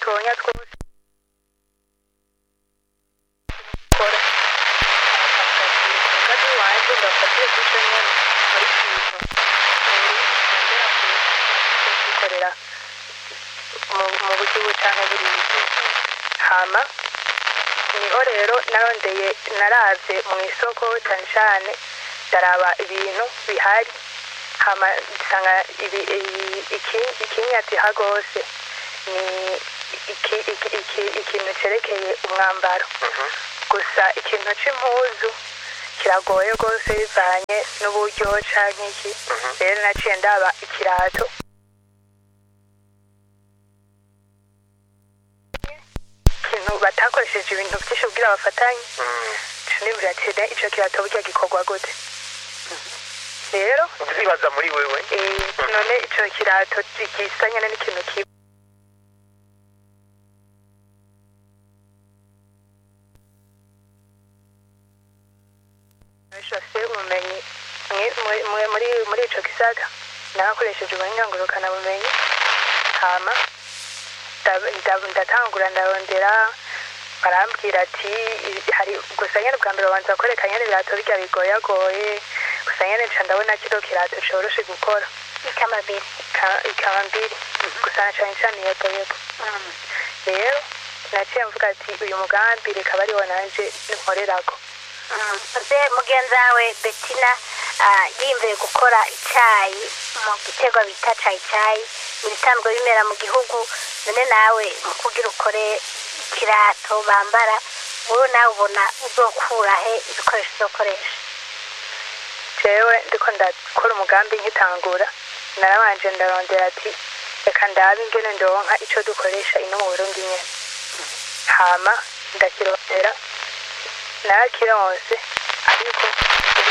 dutonya twose kora umugambi wanjye ndafatire kuri cyo nyine muri kivu kugikorera mu buryo ubu cyangwa buriya hama niho rero narondeye naravye mu isoko cyane cyane ndaraba ibintu bihari hama nsanga ibi- i- iki- ikinyatiha rwose ni iki- iki- iki- ikintu cerekeye umwambaro gusa ikintu c'impuzu kiragoye rwose bivanye n'uburyo canke iki rero naciye ndaba ikirato ikintu batakoresheje ibintu byinshi kugira bafatanye nibwira ati "Ne, ico kirato burya gikorwa gute rero ndibaza muri wewe eh, none ico kirato gisa nyene n'ikintu kibi bafite ubumenyi mwe- mwe- mwe- muri muri ico gisata narakoresheje ubunyangurukana bumenyi hama nda- nda- ndatangura ndarondera barambwira ati "I- hari gusa nyene bwa mbere babanza kwereka nyene ibirato birya bigoyagoye gusa nyene nca ndabona kino kirato coroshe gukora ikamabiri Ka- ikaba mbiri gusa na cane cane yego yego rero naciye mvuga ati uyu mugambi reka bariwo nanje nkorerako mze mugenzi wawe betina ah, yiyumviye gukora icyayi mu giterwa bita cayi cayi ibisanzwe bimera mu gihugu none nawe mu kugira ukore ikirato bambara wowe nawe ubona uzokura he ibikoresho uzokoresha jewe ndiko ndakora umugambi nkitangura narabanje ndarondera ati reka ndabe ingene ndonka ico dukoresha ino mu burundi nyene hama ndakirondera narakironse ariko